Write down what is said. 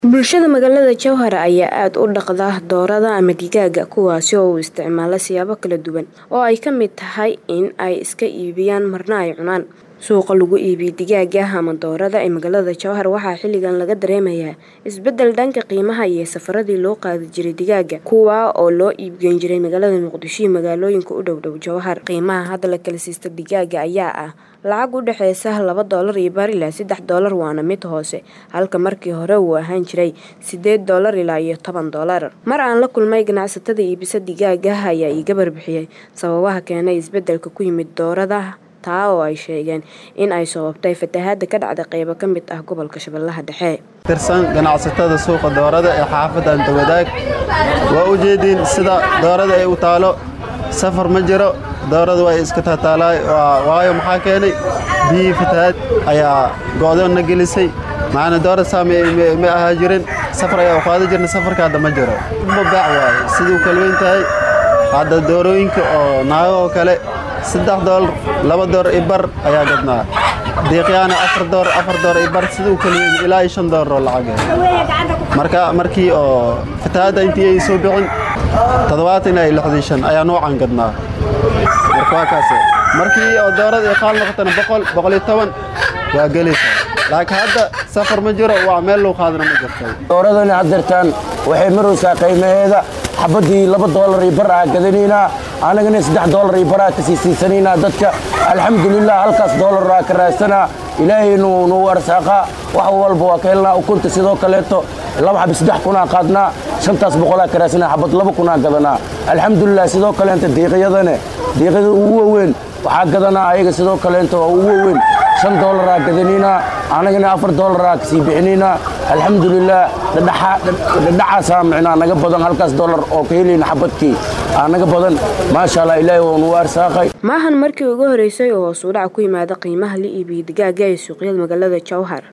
Bulshada magaalada Jowhar ayaa aad u dhaqda doorada ama digaagga kuwaasi oo u isticmaala siyaabo kala duwan oo ay ka mid tahay in ay iska iibiyaan marna ay cunaan. Suuqa lagu iibiyo digaagga ama doorada ee magaalada Jowhar waxaa xilligan laga dareemayaa isbeddel dhanka qiimaha iyo safarradii loo qaadi jiray digaagga kuwaa oo loo iibgeyn jiray magaalada Muqdisho iyo magaalooyinka u dhow dhow Jowhar. Qiimaha hadda la kala siisto digaagga ayaa ah lacag u dhaxaysa laba doolar iyo bar ilaa saddex doolar waana mid hoose halka markii hore uu ahaan jiray sideed doolar ilaa iyo toban doolar. Mar aan la kulmay ganacsatada iibisa digaagga ayaa iiga warbixiyay sababaha keenay isbeddelka ku yimid doorada taa oo ay sheegeen in ay sababtay fatahaada ka dhacday qaybo ka mid ah gobolka Shabeellaha Dhexe. tirsan ganacsatada suuqa doorada ee xaafadda Antawadaag waa u jeediin sida doorada ay u taalo safar ma jiro doorada way iska taataalaay waayo maxaa keenay biyihii fatahaad ayaa go'doon na gelisay macana doorada saa ma ahaa jirin safar ayaa u qaadi jirna safarka hadda ma jiro ma baac waaye siduu kala weyn tahay hadda doorooyinka oo naago oo kale saddex doolar laba door i bar ayaa gadnaa diiqyaana afar door afar door i bar siduu kala weyn ilaa iyo shan doolar oo lacag marka markii oo fatahaadda intii ay soo bixin toddobaatan ilaa iyo lixdan shan ayaa noocan gadnaa marka waa kaase markii oo doorada ay qaal noqotana boqol boqol iyo toban waa gelaysaa laakiin hadda safar ma jiro waa meel loo qaadana ma jirto dooradani haddeertaan waxay maraysaa qiimaheeda xabaddii laba doolar iyo bar aa gadanaynaa annagana saddex doolar iyo bar aa ka sii siisanaynaa dadka alxamdulilah halkaas doolar aa ka raadsanaa ilaahay nuu arsaaqaa wax walba waa ka helnaa ukunta sidoo kaleeto laba xabi saddex kunaa qaadnaa shantaas boqolaa ka raadsanaa xabad laba kunaa gadanaa alxamdulilah sidoo kaleenta diiqyadane diiqyada ugu waaweyn waxaa gadanaa ayaga sidoo kaleenta waa ugu waaweyn shan doolaraa gadanaynaa annagana afar doolaraa ka sii bixinaynaa alxamdulilah dhadhacaasaa micnaa naga badan halkaas doolar oo ka helayna xabadkii aa naga badan maasha allah ilaahay waa nuu arsaaqay maahan markii ugu horeysay oo hoos u dhac ku yimaada qiimaha la iibiyo digaagga ee suuqyada magaalada Jowhar